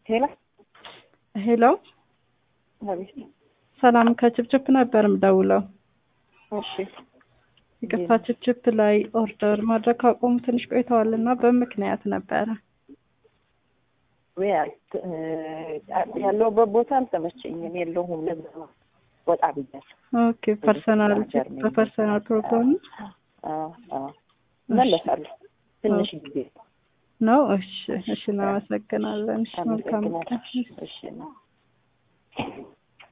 ሄሎ ሄሎ አቤት። ሰላም ከችፕችፕ ነበር ምደውለው። እሺ ይቅርታ ችፕችፕ ላይ ኦርደር ማድረግ ካቆሙ ትንሽ ቆይተዋል እና በምክንያት ነበረ። ወይ አት- እ፣ ያለሁበት ቦታ አልተመቸኝም፣ የለሁም። ለዛ ነው ወጣ ብያለሁ። ኦኬ ፐርሰናል ሀገር ነኝ። በፐርሰናል ፕሮግራም አዎ፣ አዎ። እመለሳለሁ ትንሽ ጊዜ ነው። እሺ እሺ፣ እናመሰግናለን። እሺ መልካም ቀን። አመሰግናለሁ። እሺ ነው